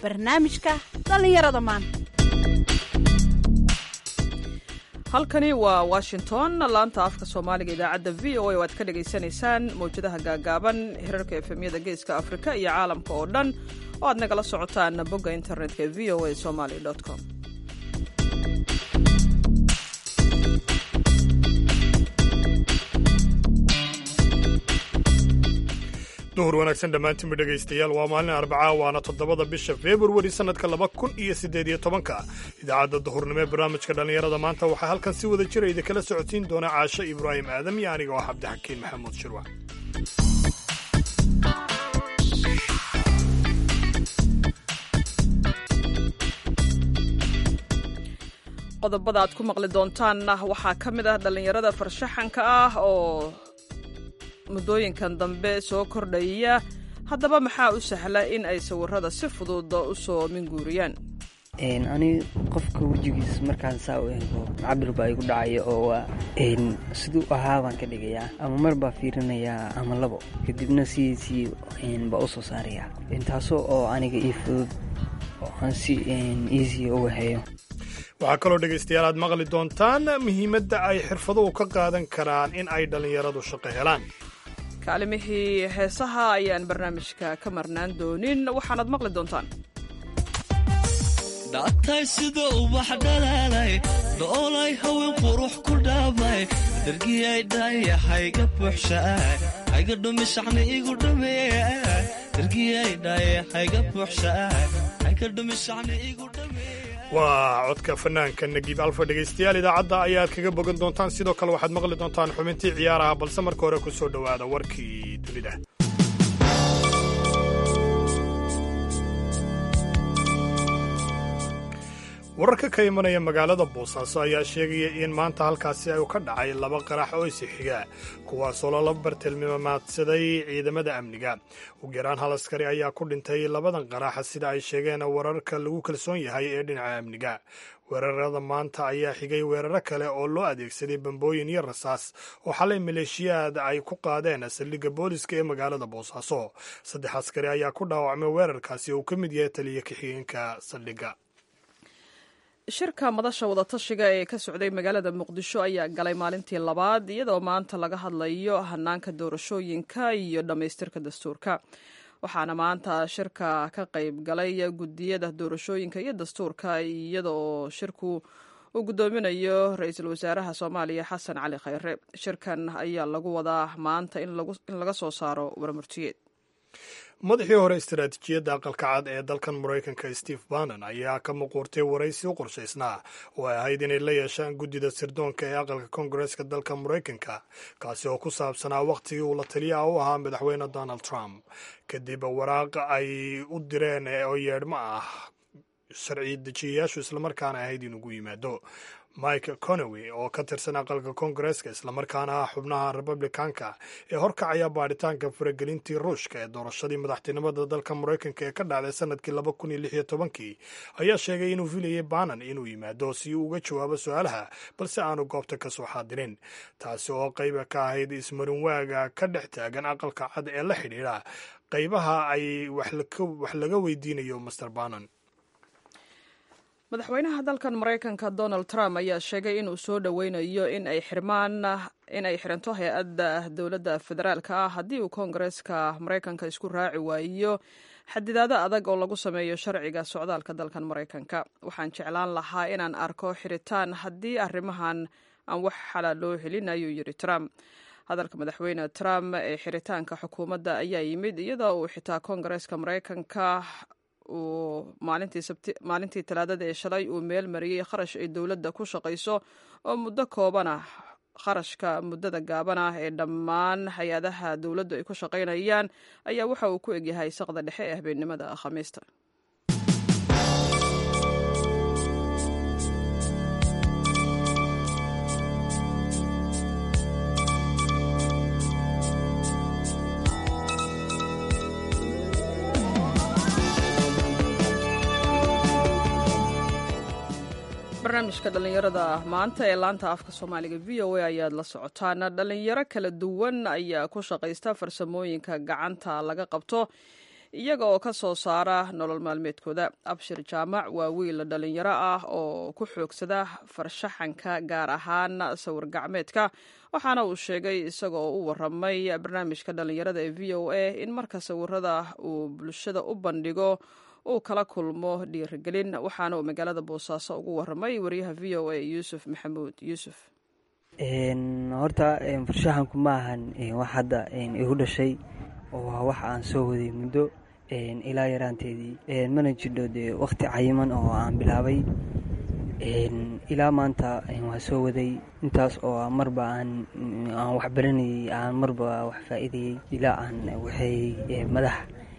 barnaamijka dhallinyarada maanta halkani waa washington laanta afka soomaaliga idaacadda v o a oo aad ka dhagaysanaysaan mawjadaha gaagaaban hirarka efemyada geeska afrika iyo caalamka oo dhan oo aad nagala socotaan bogga internetka v o a somaly com duhur wanaagsan dhammaantiinba dhegaystayaal waa maalin arbacaa waana toddobada bisha februari sannadka laba kun iyo siddeed iyo tobanka idaacadda duhurnimo ee barnaamijka dhallinyarada maanta waxaa halkan si wada jira idinkala socodsiin doona caasho ibraahim aadam iyo aniga oo cabdixakiin maxamuud shirwac qodobada aad ku maqli doontaanna waxaa ka mid ah dhallinyarada farshaxanka ah oo muddooyinkan dambe soo kordhaya haddaba maxaa u sahla in ay sawirada si fudud u soo minguuriyaan ani qofka wejigiis markaan saa u eego cabir baa igu dhacaya oo waa siduu ahaa baan ka dhigayaa ama mar baa fiirinayaa ama labo kadibna sidiisii baa u soo saarayaa taasoo oo aniga ii fudud oo aan si easy uga hayo waxaa kaloo dhegaystayaal aad maqli doontaan muhiimadda ay xirfaduhu ka qaadan karaan in ay dhallinyaradu shaqo helaan kaalimihii heesaha ayaan barnaamijka ka marnaan doonin waxaanaad maqli doontaan dhactay sida ubax dhalaalay dhoolay haween qurux ku dhaabay dargiyay dhaya hayga buuxshaay hayga dhumishacni igu dhameey dargiyay dhaya hayga buuxshaay hayga dhumishacni igu dhameey waa codka fanaanka nagiib alfa dhegaystayaal idaacadda ayaad kaga bogan doontaan sidoo kale waxaad maqli doontaan xubintii ciyaaraha balse marka hore ku soo dhowaada warkii dunida wararka ka imanaya magaalada boosaaso ayaa sheegaya in maanta halkaasi ay ka dhacay laba qarax oo isi xiga kuwaasoo lala bartilmaamaadsaday ciidamada amniga ugu yaraan hal askari ayaa ku dhintay labadan qarax sida ay sheegeen wararka lagu kalsoon yahay ee dhinaca amniga weerarada maanta ayaa xigay weeraro kale oo loo adeegsaday bambooyin iyo rasaas oo xalay maleeshiyaad ay ku qaadeen saldhigga booliska ee magaalada boosaaso saddex askari ayaa ku dhaawacmay weerarkaasi oo uu ka mid yahay taliya ka-xigeenka saldhigga shirka madasha wadatashiga ee ka socday magaalada muqdisho ayaa galay maalintii labaad iyadoo maanta laga hadlayo hanaanka doorashooyinka iyo dhammaystirka dastuurka waxaana maanta shirka ka qayb galay gudiyada doorashooyinka iyo dastuurka iyadoo shirku uu guddoominayo ra-iisul wasaaraha soomaaliya xasan cali khayre shirkan ayaa lagu wadaa maanta in laga soo saaro warmurtiyeed madaxii hore istaraatiijiyadda aqalka cad ee dalkan maraykanka steve bannon ayaa ka muquurtay waraysi u qorshaysnaa oo ay ahayd inay la yeeshaan guddida sirdoonka ee aqalka koongareeska dalka maraykanka kaasi oo ku saabsanaa wakhtigii uu la taliyaha u ahaa madaxweyne donald trump kadib waraaq ay u direen oo yeedhmo ah sharci dejiyayaashu islamarkaana ahayd inugu yimaado mike conowey oo ka tirsan aqalka koongareeska islamarkaana ah xubnaha republikanka ee horkacaya baadhitaanka faragelintii ruushka ee doorashadii madaxtinimada dalka maraykanka ee ka dhacday sanadkii laba kun iyo lix iyo tobankii ayaa sheegay inuu filayay banan inuu yimaado si uu uga jawaabo su-aalaha balse aanu goobta ka soo xaadirin taasi oo qayba ka ahayd ismarinwaaga ka dhex taagan aqalka cad ee la xidhiidha qaybaha ay wax laga weydiinayo master banan madaxweynaha dalkan maraykanka donald trump ayaa sheegay inuu soo dhoweynayo in ay xirmaan in ay xiranto hay-adda dowladda federaalka ah haddii uu koongareeska maraykanka isku raaci waayo xadidaado adag oo lagu sameeyo sharciga socdaalka dalkan maraykanka waxaan jeclaan lahaa inaan arko xiritaan haddii arrimahan aan wax xalaal loo helin ayuu yidhi trump hadalka madaxweyne trump ee xiritaanka xukuumadda ayaa yimid iyadoo uu xitaa koongareeska maraykanka uu maalintii talaadada ee shalay uu meel mariyey kharash ay dowladda ku shaqayso oo muddo koobana kharashka muddada gaaban ah ee dhammaan hay-adaha dowladdu ay ku shaqaynayaan ayaa waxa uu ku egyahay saqda dhexe ee habeennimada khamiista barnaamijka dhallinyarada maanta ee laanta afka soomaaliga v o a ayaad la socotaan dhalinyaro kala duwan ayaa ku shaqaysta farsamooyinka gacanta laga qabto iyaga oo ka soo saara nolol maalmeedkooda abshir jaamac waa wiil dhalinyaro ah oo ku xoogsada farshaxanka gaar ahaan sawir gacmeedka waxaana uu sheegay isagoo u waramay barnaamijka dhalinyarada ee v o a in marka sawirada uu bulshada u bandhigo uu kala kulmo dhiirigelin waxaana uu magaalada boosaaso ugu waramay wariyaha v o a yuusuf maxamuud yuusuf horta farshaxanku ma ahan wax hadda igu dhashay oo waa wax aan soo waday muddo ilaa yaraanteedii mana jidho dee wakhti cayiman oo aan bilaabay ilaa maanta waa soo waday intaas oo marba aan wax baranayey aan marba wax faa'iidayey ilaa aan waxeeyey madax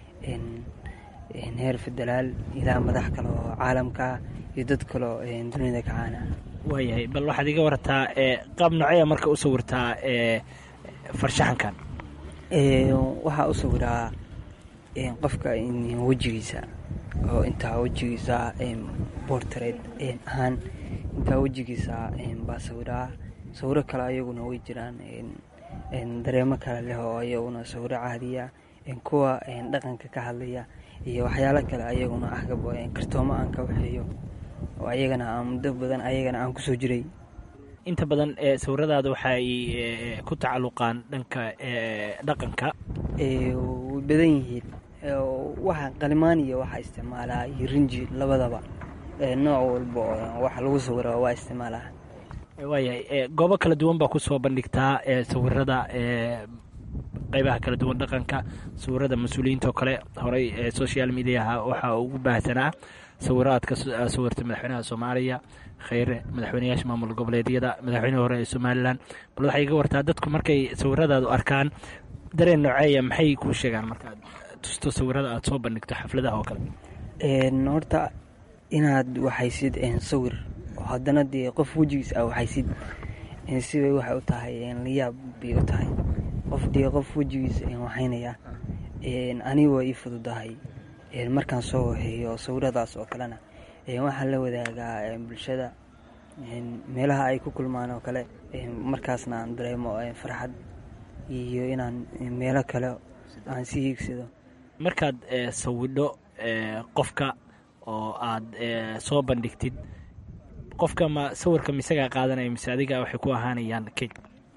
heer federaal ilaa madax kale oo caalamka iyo dad kaleo dunida ka caana waayahay bal waxaad iga warataa qaab nocaya marka u sawirtaa farshaxankan waxaa u sawiraa qofka wejigiisa oo intaa wejigiisa bortred ahaan intaa wejigiisa baa sawiraa sawiro kale ayaguna way jiraan dareemo kale leh oo ayaguna sawiro caadiya kuwa dhaqanka ka hadlaya iyo waxyaalo kale ayaguna ahgab kartoomo aan ka waxeeyo oo ayagana aan muddo badan ayagana aan kusoo jiray inta badan sawiradaada waxay ku tacalluqaan dhanka dhaqanka way badan yihiin waxa qalimaan iyo waxaa isticmaalaa iyo rinji labadaba nooc walba oo wax lagu sawiro waa isticmaalaa waayahay goobo kala duwan baa kusoo bandhigtaa sawirada qeybaha kala duwan dhaqanka sawirada mas-uuliyiinta oo kale horey social mediaha waxaa ugu baahsanaa sawiraadka sawirta madaxweynaha soomaaliya kheyre madaxweyneyaasha maamul goboleedyada madaxweynehi hore ee somalilan bal waxay iga wartaa dadku markay sawiradaadu arkaan dareen nooceeya maxay kuu sheegaan markaad tusto sawirada aada soo bandhigto xafladaha oo kale horta inaad waxaysid sawir oo haddana dee qof wejigiis a waxaysid sibay waxay u tahay layaab bay u tahay qof dee qof wejigiisa waxaynaya aniga waa ii fududahay markaan soo waheeyo sawiradaas oo kalena waxaan la wadaagaa bulshada meelaha ay ku kulmaan oo kale markaasna aan dareemo farxad iyo inaan meelo kale aan si hiigsado markaad sawidho qofka oo aad soo bandhigtid qofka ma sawirka misagaa qaadanaya mise adiga waxay ku ahaanayaan keg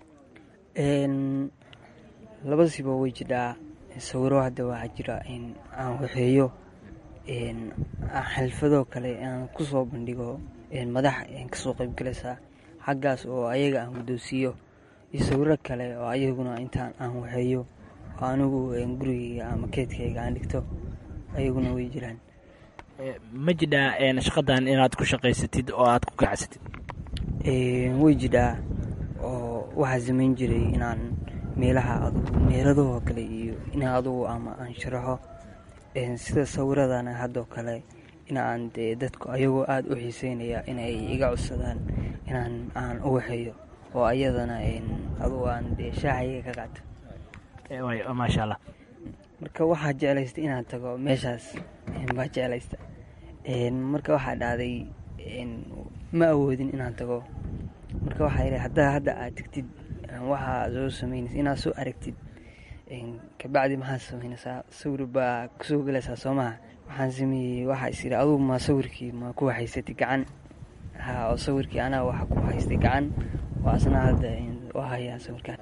labadasiba way jidhaa sawiro hadda waxaa jira aan waxeeyo xalfadoo kale aan ku soo bandhigo madax kasoo qaybgalaysa xaggaas oo ayaga aan guddoonsiiyo iyo sawiro kale oo ayaguna intaan aan waxeeyo oo anigu gurigeyga ama keedkayga aan dhigto ayaguna way jiraan ma jidhaa shaqadan inaad ku shaqaysatid oo aad ku gacsatid way jidhaa oo waxaa samayn jiray inaan meelaha adugu meeladahoo kale iyo in adugu ama aan sharaxo sida sawiradana haddoo kale inaan dee dadku ayagoo aada u xiiseynaya inay iga codsadaan inaan aan u waxeeyo oo ayadana adugu aan dee shaacayga ka qaato maasha allah marka waxaa jeclaysta inaan tago meeshaas baa jeclaysta marka waxaa dhacday ma awoodin inaan tago marka waxaa yidhi haddaa hadda aad tegtid waxaa soo samaynaysa inaad soo aragtid kabacdi maxaad samaynaysaa sawir baa kusoo gelaysaa soo maha waxaan sameeyey waxaa is yidhi adugu ma sawirkii ma ku haysatay gacan ha oo sawirkii anaa waxa ku haystay gacan oo asna hadda u hayaa sawirkaan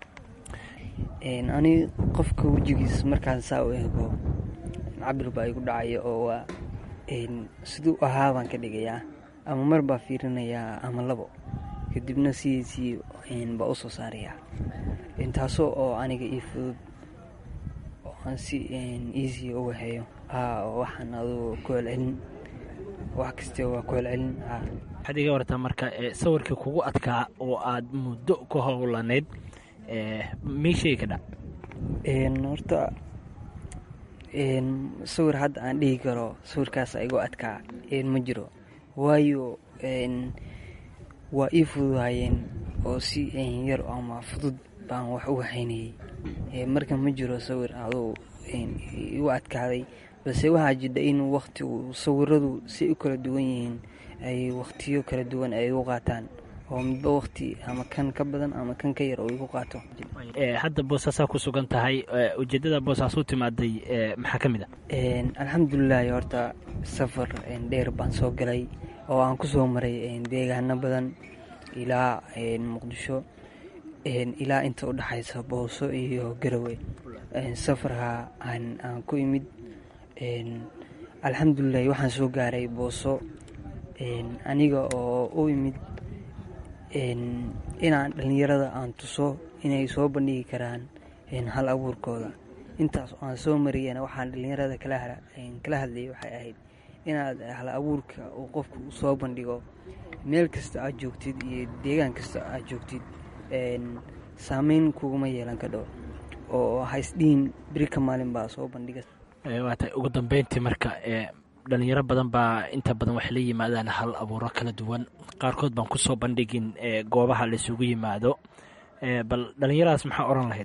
ani qofka wejigiis markaan saa u eego cabir baa igu dhacaya oo waa siduu ahaa baan ka dhigayaa ama mar baa fiirinayaa ama labo kadibna sidiisii baa u soo saarayaa taasoo oo aniga ii fudud oo aan si easy u waxeeyo ha waxaan adugu ku celcelin wax kasta waa ku celcelin ha waxaad iga wartaa marka sawirkii kugu adkaa oo aad muddo ku howlaneyd mii sheegi ka dhac horta sawir hadda aan dhihi karo sawirkaasa igu adkaa ma jiro waayo waa ii fududahayeen oo si yar ama fudud baan wax u waxaynayey marka ma jiro sawir aduu igu adkaaday balse waxaa jidha in waktigu sawiradu si u kala duwan yihiin ay wakhtiyo kala duwan ay u qaataan oo midba waqti ama kan ka badan ama kan ka yar oo igu qaato hadda boosaasaa ku sugan tahay ujeedada boosaas u timaaday maxaa ka mid a alxamdulilahi horta safar dheer baan soo galay oo aan ku soo maray deegaano badan ilaa muqdisho ilaa inta u dhexaysa booso iyo garowe safarka aan ku imid alxamdulilahi waxaan soo gaaray booso aniga oo u imid inaan dhallinyarada aan tuso inay soo bandhigi karaan hal abuurkooda intaas oo aan soo mariyana waxaan dhallinyarada kala hadlayay waxay ahayd inaad hal abuurka uu qofku soo bandhigo meel kasta aad joogtid iyo deegaan kasta aad joogtid saameyn kuguma yeelan kadho oo haysdhihin beri ka maalin baa soo bandhiga waa tahay ugu dambeyntii marka dhalinyaro badan baa inta badan waxay la yimaadaan hal abuuro kala duwan qaarkood baan kusoo bandhigin goobaha laisugu yimaado bal dhalinyaradaas maxaa oran lahayd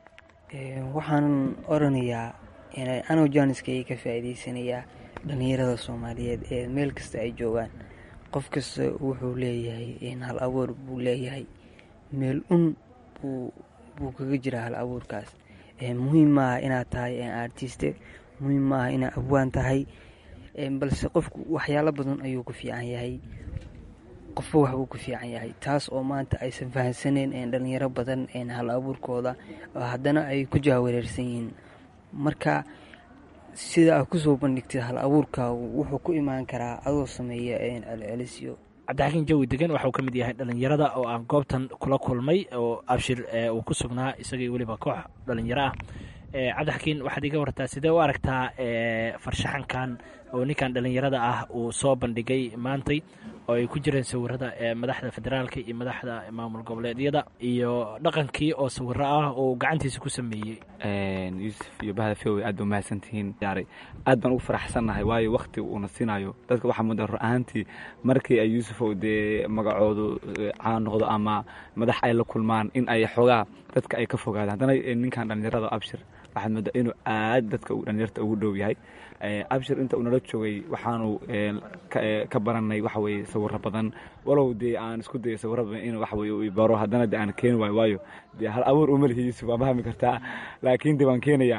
waxaan oranayaa anoo jaaniskay ka faa'iidaysanayaa dhalinyarada soomaaliyeed ee meel kasta ay joogaan qof kasta wuxuu leeyahay hal abuur buu leeyahay meel un buu kaga jiraa hal abuurkaas muhiim maaha inaad tahay artiste muhiim maaha inaad abwaan tahay balse qofku waxyaalo badan ayuu ku fiican yahay qofba waxbuu ku fiican yahay taas oo maanta aysan fahamsaneen dhalinyaro badan hal abuurkooda haddana ay ku jahwareersan yihiin marka sida aad kusoo bandhigtid hal abuurka wuxuu ku imaan karaa adoo sameeya celcelisyo cabdixakiin jawi degan waxauu ka mid yahay dhalinyarada oo aan goobtan kula kulmay oo abshir uu ku sugnaa isagii weliba koox dhalinyaro ah cabdixakiin waxaad iga wartaa sidee u aragtaa farshaxankan oo ninkan dhalinyarada ah uu soo bandhigay maantay oo ay ku jireen sawirada madaxda federaalka iyo madaxda maamul goboleedyada iyo dhaqankii oo sawiro ah oo gacantiisa ku sameeyey yuusuf iyo bahda feowe aad ba umahadsantihiin yaaray aad baan ugu faraxsannahay waayo wakti uuna siinayo dadka waxaa mudan ru ahaantii markii ay yuusufow dee magacoodu caan noqdo ama madax ay la kulmaan in ay xoogaa dadka ay ka fogaadaan haddana ninkan dhalinyarada abshir waxaad moodaa inuu aad dadka dhalinyarta ugu dhow yahay abshir inta uu nala joogay waxaanu ka baranay waxa weye sawiro badan walow dee aan isku dayo sawiro badan in waxa weye uu baro haddana de aan keeni waayo waayo dee hal abuur uma lihi yuusuf waa fahmi kartaa laakiin de waan keenayaa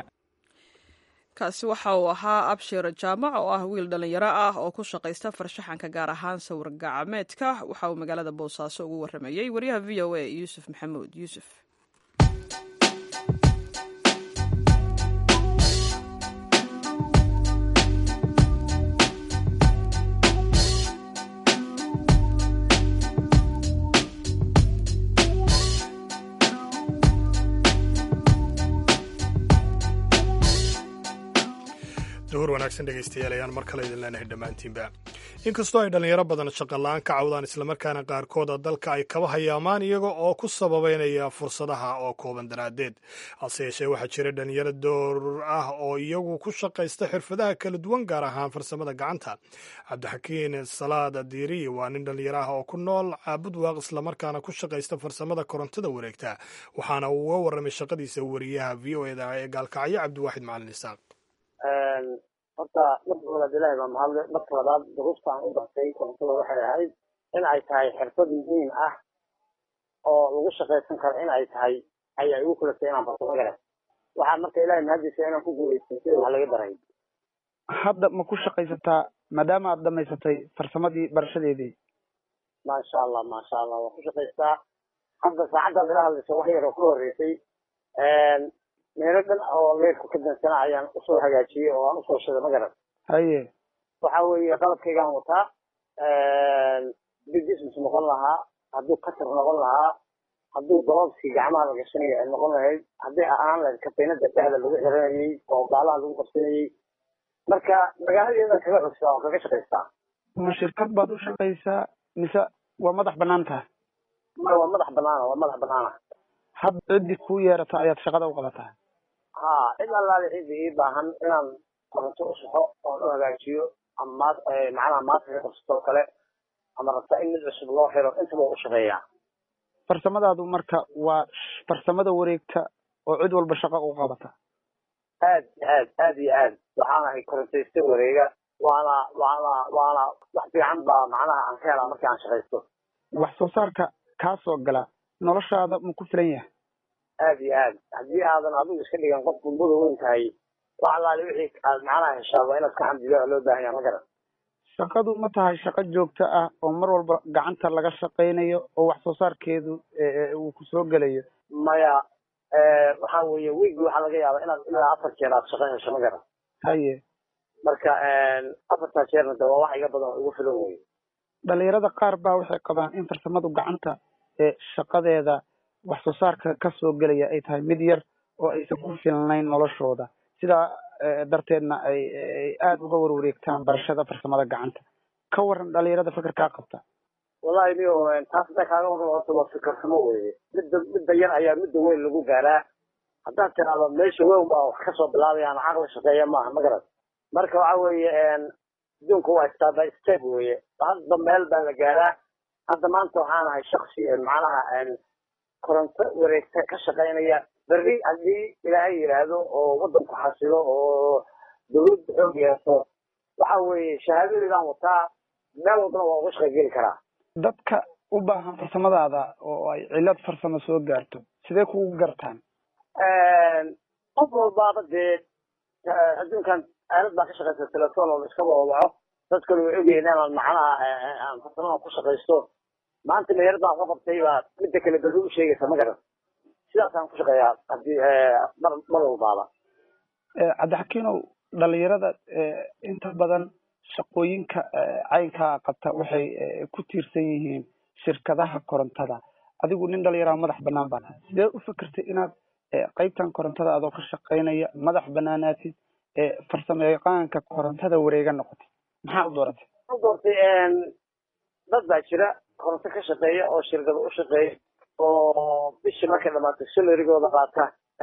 kaasi waxa uu ahaa abshir jaamac oo ah wiil dhalinyaro ah oo ku shaqaysta farshaxanka gaar ahaan sawir gacmeedka waxa uu magaalada boosaaso ugu waramayey wariyaha v o a yuusuf maxamuud yuusuf duhur wanaagsan dhegaystayaal ayaan mar kale idin leenahay dhammaantiinba inkastoo ay dhallinyaro badan shaqola-aan ka cawdaan islamarkaana qaarkooda dalka ay kaba hayaamaan iyaga oo ku sababeynaya fursadaha oo kooban daraaddeed hase yeeshee waxaa jira dhalinyaro door ah oo iyagu ku shaqaysta xirfadaha kala duwan gaar ahaan farsamada gacanta cabdixakiin salaad diiriyi waa nin dhallinyaro ah oo ku nool caabud waaq islamarkaana ku shaqaysta farsamada korontada wareegta waxaana uu uga warramay shaqadiisa wariyaha v o eda ee gaalkacyo cabdiwaaxid macalin isaaq horta marka walaad ilaahay baa mahadle marka labaad duruufta aan u bartay korontada waxay ahayd in ay tahay xirfad muhiim ah oo lagu shaqaysan karo in ay tahay ayaa igu kulatay inaan barto magale waxaa marka ilahay mahadiisa inaan ku guulaystay sida wax laga daray hadda ma ku shaqaysataa maadaama aad dhamaysatay farsamadii barashadeedii maasha allah maasha allah waan ku shaqaystaa hadda saacaddaad ila hadlaysa wax yar oo ka horreysay meelo dhan oo leerku ka dansana ayaan usoo hagaajiyey oo aan usoo shiday magaran haye waxa weeye qalabkaygaan wataa bidismis noqon lahaa hadduu katar noqon lahaa hadduu golobskii gacmaha la gashanaya ay noqon lahayd hadday ahaan lahayd katiinada dhexda lagu xiranayey oo baalaha lagu qabsanayey marka magaaladeedan kaga xogsaa oo kaga shaqaystaa ma shirkad baad u shaqaysaa mise waa madax banaan tahay ma waa madax banaana waa madax banaana had ciddii kuu yeerata ayaad shaqada u qabataa ha cid allaale cidii ii baahan inaan koronto u saxo oon u hagaajiyo ama maad macnaha maaska qabsatoo kale ama rabta in mid cusub loo xiro intaba u shaqeeyaa farsamadaadu marka waa farsamada wareegta oo cid walba shaqa u qabata aad aad aad iyo aad waxaan ahay korontaysta wareega waana waana waana wax fiican baa macnaha aan ka helaa markii aan shaqaysto wax soo saarka kaa soo gala noloshaada ma ku filan yahay aad iyo aad haddii aadan adigu iska dhigan qof gulbada weyn tahay wax allaale wixii aad macnaha heshaa waa inaad ka xamdido loo baahan yaha ma garan shaqadu ma tahay shaqo joogto ah oo mar walba gacanta laga shaqaynayo oo wax soo saarkeedu uu ku soo gelayo maya waxa weeye wiigi waxaa laga yaabaa inaad ilaa afar jeer aad shaqo hesho ma garan haye marka afartaa jeerna de waa wax iga badan oo igu filan weye dhalinyarada qaar baa waxay qabaan in farsamadu gacanta ee shaqadeeda wax soo saarka ka soo gelaya ay tahay mid yar oo aysan ku filnayn noloshooda sidaa darteedna ay aada uga warwareegtaan barashada farsamada gacanta ka waran dhalinyarada fikirkaa qabta wallahi niyo taas hadda kaaga waran horta waa fikirsamo weye midda midda yar ayaa midda weyn lagu gaaraa haddaad tiraahdo meesha weyn baa wax kasoo bilaabayaan caqli shaqeeya maaha ma garan marka waxa weeye adduunka waa step by step weye hadda meel baa la gaaraa hadda maanta waxaan ahay shaksi macnaha koronto wareegta ka shaqaynaya berri haddii ilaahay yidhaahdo oo waddanku xasilo oo dawladda xoog yeeso waxa weeye shahaadadeedaan wataa meel walbana waa uga shaqaygeli karaa dadka u baahan farsamadaada oo ay cilad farsamo soo gaarto sidee kugu gartaan qof walbaaba dee adduunkan aalad baa ka shaqaysa telefoon oo la iska wawaco dadkana way ogyihiin inaan macnaha aan farsamada ku shaqaysto maanta meherad baan ka qabtay baa midda kale berri u sheegaysa ma garan sidaasaan ku shaqeeyaa hadii mar mar walbaaba cabdixakiinow dhalinyarada inta badan shaqooyinka caynkaa qabta waxay ku tiirsan yihiin shirkadaha korontada adigu nin dhalinyaraha madax banaan baa sidee u fikirtay inaad qaybtan korontada adoo ka shaqaynaya madax banaanaatid farsamo yaqaanka korontada wareega noqotay maxaa u dooratay u doortay dad baa jira koronto ka shaqeeya oo shirkada u shaqeeya oo bishii markay dhamaatay salarigooda qaata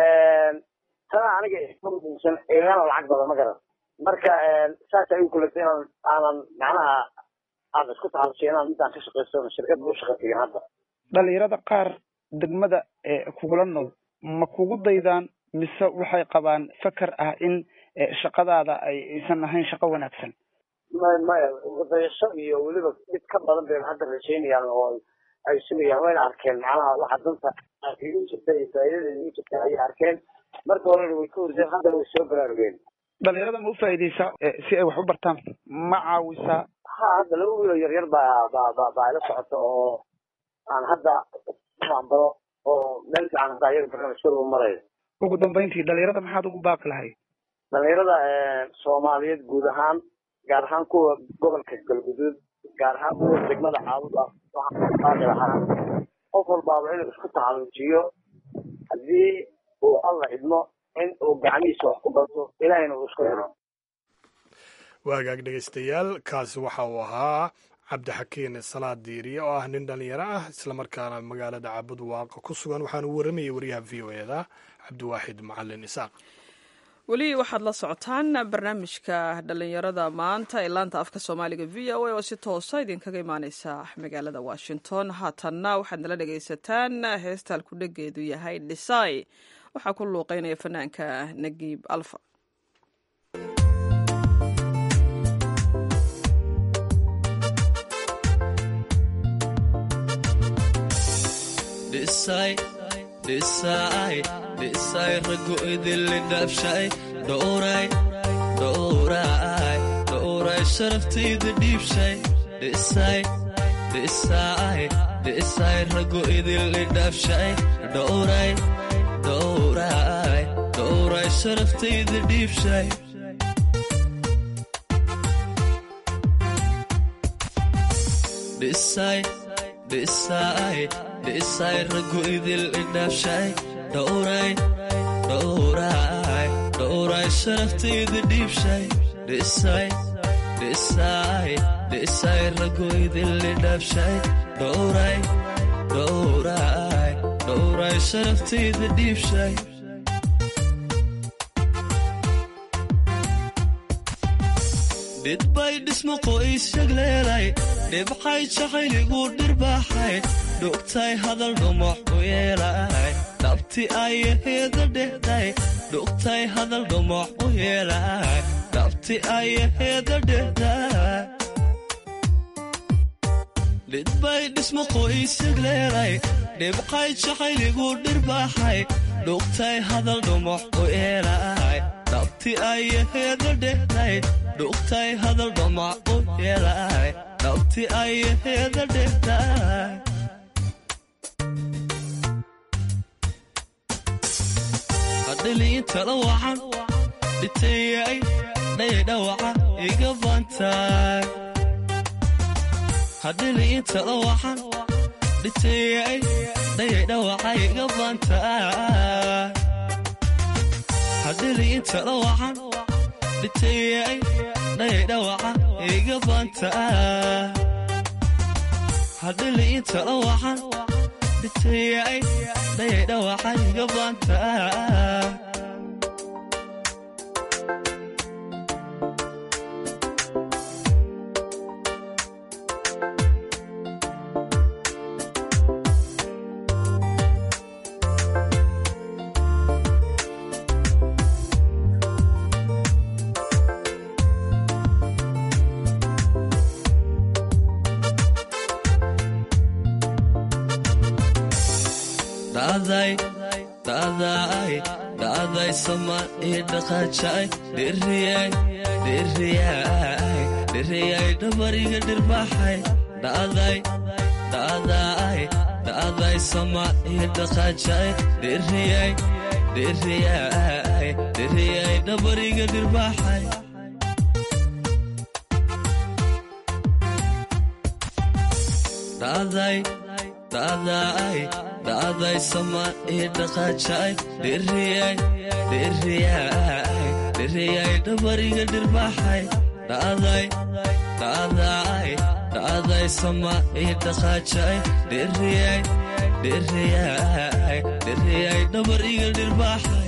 tana aniga muhiimsan igana lacag badan ma garan marka saasa igu kulatay inaan aanan macnaha aan isku taxalusay inaan midaan ka shaqaysto shirkadda u shaqa tegin hadda dhalinyarada qaar degmada kugula nool ma kugu daydaan mise waxay qabaan fakar ah in shaqadaada ay aysan ahayn shaqo wanaagsan maya maya wadayasho iyo weliba mid ka badan bay hadda rajaynayaan oo ay sugayaan wayna arkeen macnaha waxa danta igu jirta iyo faa'iidada igu jirta ayay arkeen marka horena way ka hordeen haddana way soo baraarugeen dhalinyarada ma u faa'iideysaa si ay wax u bartaan ma caawisaa ha hadda laba wiiloo yaryar baa baa ba baa ila socota oo aan hadda baro oo meel fiican hadda ayaga barnaamijkooda marayo ugu dambeyntii dhalinyarada maxaad ugu baaqi lahayd dhalinyarada soomaaliyeed guud ahaan gaar ahaan kuwa gobolka galguduud gaar ahaan kuwa degmada caabuda waxaan baaqi lahaa qof walbaaba inuu isku taxaluujiyo haddii uu alla idmo in uu gacmihiisa wax ku barto ilaahayna uu isku xiro waagaag dhegaystayaal kaasi waxa uu ahaa cabdixakiin salaad diiriye oo ah nin dhalinyaro ah islamarkaana magaalada caabud waaqa ku sugan waxaana u waramayay wariyaha v o e da cabdiwaaxid macalin isaaq weli waxaad la socotaan barnaamijka dhalinyarada maanta ee laanta afka soomaaliga v o a oo si toosa idinkaga imaaneysa magaalada washington haatanna waxaad nala dhegaysataan heestal ku dhegeedu yahay dhisai waxaa ku luuqeynaya fanaanka nagiib alfa dhisay ragu idinli dhaabshay dhowray dhowray dhowray sharaftayda dhiibshay dhisay dhisay dhisay ragu idinli dhaabshay dhowray dhowray dhowray sharaftayda dhiibshay dhisay dhisay dhisay ragu idil idhaabshay dhowray dhowray dhowray sharaftayda dhiibshay dhisay dhisay dhisay ragu idil idhaabshay dhowray dhowray dhowray sharaftayda dhiibshay dhidbay dhismo qoys shagleelay dhibxay jacayligu dhirbaaxay dhugtay hadal dhumox u yeelay dhabti ayaheeda dhehday dhugtay hadal dhumox u yeelay dhabti ayaheeda dhehday dhidbay dhismo qoysig leelay dhibqay jacayligu dhirbaxay dhugtay hadal dhumuc u eelay dhabti ayaheeda dhehday dhugtay hadal dhumuc u eelay dhabti ayaheeda dhehday hadhiliintala wacan dhitayay dhaydhawaca iga bantaay hadhiliintala wacan dhitayay dhaydhawaca iga bantaay hadhiliintala wacan dhitayay dhaydhawaca iga bantaay hadhiliintala wacan dhitayay dhaydhawaca iga bantaay dhacday dhacday dhacday sama ii dhaqaajay dhiriyay dhiriyay dhiriyay dhabariga dhirbaxay dhacday dhacday dhacday sama ii dhaqaajay dhiriyay dhiriyay dhiriyay dhabariga dhirbaxay dhacday dhacday dhacday sama ii dhaqaajay dhiriyay dhiriyay dhiriyay dhabariga dhirbaxay dhacday dhacday dhacday sama ii dhaqaajay dhiriyay dhiriyay dhiriyay dhabariga dhirbaxay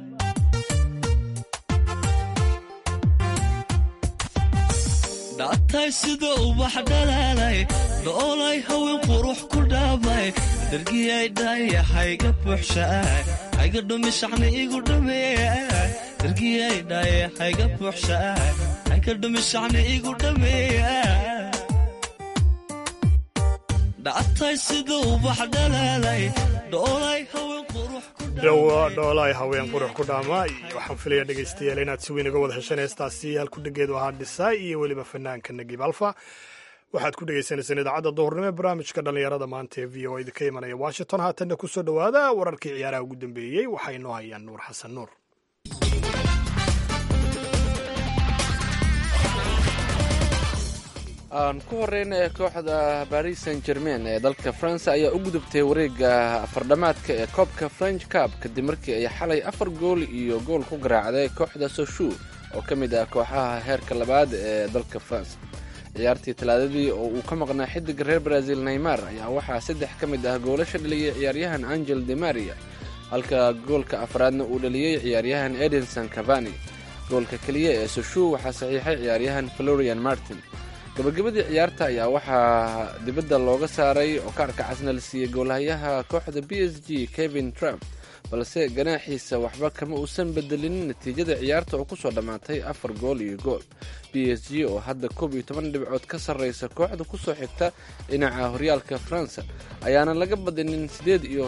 dhactay sida ubax dhalaalay dhoolay haween qurux ku dhaabay dargiyay dhaayahayga buuxshaay hayga dhumishacni igu dhameeyay dargiyay dhaayahayga buuxshaay hayga dhumishacni igu dhameeyay dhactay sida ubax dhalaalay dhoolay haween qurux dhoolaay haween qurux ku dhaama waxaan filaya dhegaystayaal inaad si weyn uga wada hesheen heestaasi halku dhegeedu ahaa dhisaay iyo weliba fanaanka nagib alfa waxaad ku dhegaysanaysaan idaacadda duhurnimo ee barnaamijka dhallinyarada maanta ee v o idinka imanaya washington haatanna ku soo dhowaada wararkii ciyaaraha ugu dambeeyey waxaa inoo hayaan nuur xasan nuur aan ku horeyna kooxda baris san germain ee dalka faransa ayaa u gudubtay wareega afardhamaadka ee koobka french cab kadib markii ay xalay afar gool iyo gool ku garaacday kooxda soshu oo ka mid ah kooxaha heerka labaad ee dalka faransa ciyaartii talaadadii oo uu ka maqnaa xidiga reer brazil neymar ayaa waxaa saddex ka mid ah goolasha dhaliyay ciyaaryahan angel de maria halka goolka afraadna uu dhaliyey ciyaaryahan edinson cavani goolka keliya ee soshu waxaa saxiixay ciyaaryahan florian martin gabagabadii ciyaarta ayaa waxaa dibadda looga saaray oo kaarka casna la siiyey goolhayaha kooxda b s g kevin trump balse ganaaxiisa waxba kama uusan bedelin natiijada ciyaarta oo kusoo dhammaatay afar gool iyo gool b s g oo hadda koob iyo toban dhibcood ka sarreysa kooxda kusoo xigta dhinaca horyaalka faransa ayaana laga badinin siddeed iyo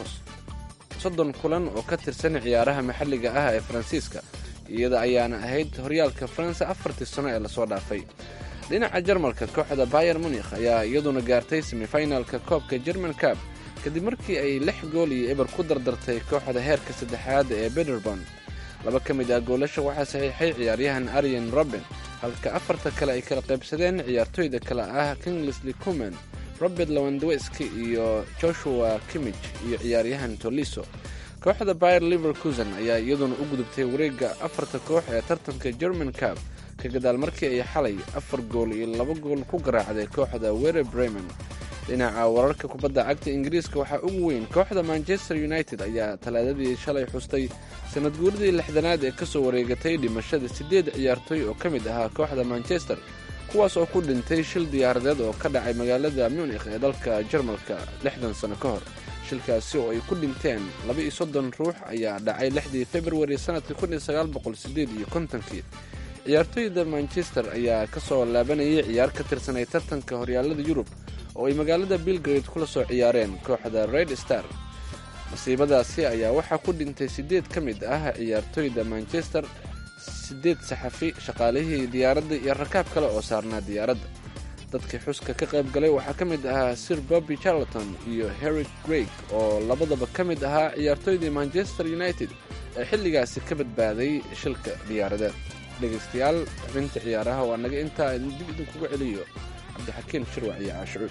soddon kulan oo ka tirsan ciyaaraha maxalliga ah ee faransiiska iyada ayaana ahayd horyaalka faransa afartii sano ee lasoo dhaafay dhinaca jarmalka kooxda bayer munikh ayaa iyaduna gaartay semifinalka koobka german cab kadib markii ay lix gool iyo eber ku dardartay kooxda heerka saddexaad ee bederbon laba ka mid ah goolasha waxaa saxiixay ciyaaryahan aryan roben halka afarta kale ay kala qaybsadeen ciyaartoyda kale ah kinglisly cuman robert lewandweski iyo joshua kimij iyo ciyaaryahan toliso kooxda bayer liverkusen ayaa iyaduna u gudubtay wareega afarta koox ee tartanka german cab ka gadaal markii ay xalay afar gool iyo laba gool ku garaacday kooxda were bremen dhinaca wararka kubadda cagta ingiriiska waxaa ugu weyn kooxda manchester united ayaa talaadadii shalay xustay sanad guuridii lixdanaad ee kasoo wareegatay dhimashada siddeed ciyaartoy oo ka mid ahaa kooxda manchester kuwaas oo ku dhintay shil diyaaradeed oo ka dhacay magaalada munikh ee dalka jarmalka lixdan sano ka hor shilkaasi oo ay ku dhinteen laba iyo soddon ruux ayaa dhacay lixdii februari sanadkii kun iyo sagaal boqol sideed iyo kontonkii ciyaartoyda manchester ayaa ka soo laabanayay ciyaar ka tirsanay tartanka horyaalada yurub oo ay magaalada belgrade kula soo ciyaareen kooxda red star masiibadaasi ayaa waxaa ku dhintay siddeed ka mid ah ciyaartoyda manchester siddeed saxafi shaqaalihii diyaaradda iyo rakaab kale oo saarnaa diyaaradda dadkii xuska ka qayb galay waxaa ka mid ahaa sir bobby charleton iyo harry greg oo labadaba ka mid ahaa ciyaartoydii manchester united ee xilligaasi ka badbaaday shilka diyaaradeed dhegaystayaal xubinta ciyaaraha waa naga intaa idin dib idinkuga celiyo cabdixakiin shirwac iyo caashucuud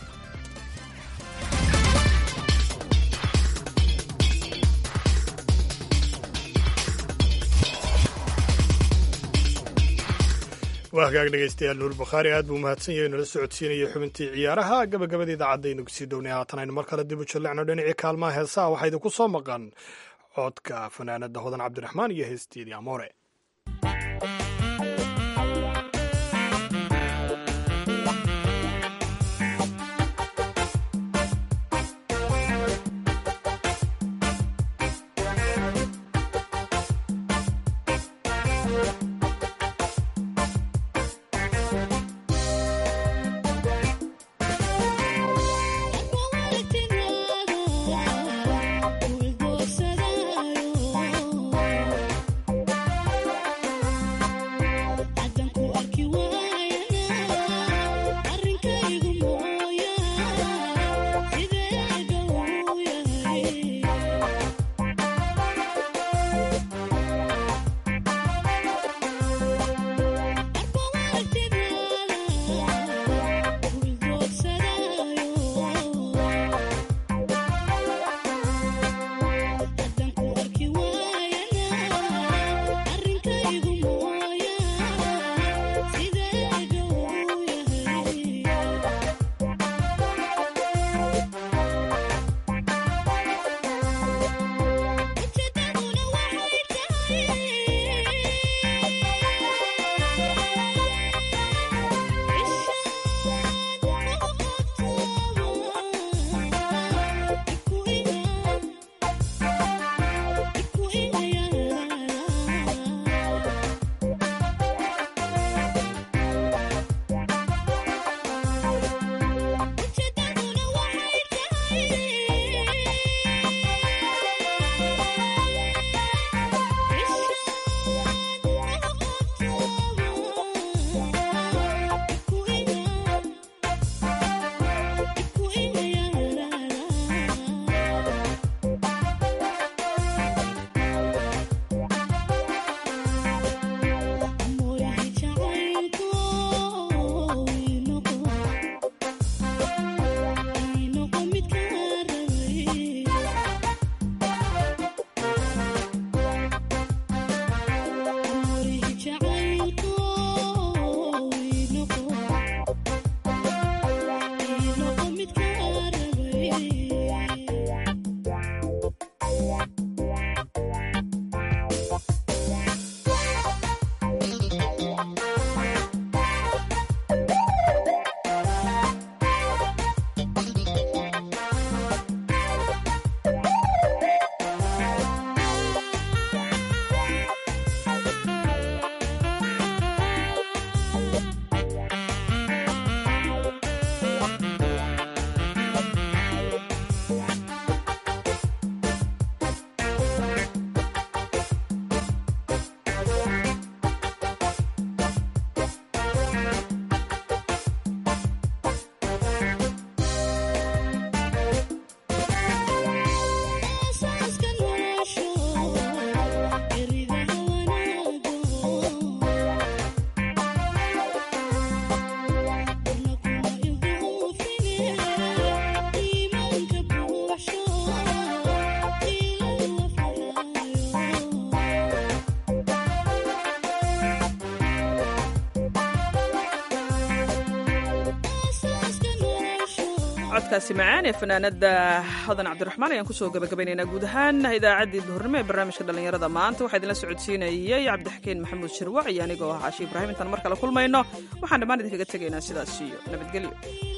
waa hagaag dhegaystayaal nuur bukhaari aad buu mahadsan yahay nala socodsiinaya xubintii ciyaaraha gabagabada idaacadaynu kusii downay haatan aynu mar kale dib u jallecno dhinacii kaalmaha heesaha waxaa idinku soo maqan codka fanaanada hodan cabdiraxmaan iyo heestiidii amoore codkaasi macaan ee fanaanada hodan cabdiraxmaan ayaan kusoo gabagabaynaynaa guud ahaan idaacaddii duhurnimo ee barnaamijka dhallinyarada maanta waxaa idinla socodsiinayay cabdixakiin maxamuud shirwac iyo anigoo ah caashi ibraahim intaan mar kale kulmayno waxaan dhammaan idinkaga tegaynaa sidaas iyo nabadgelyo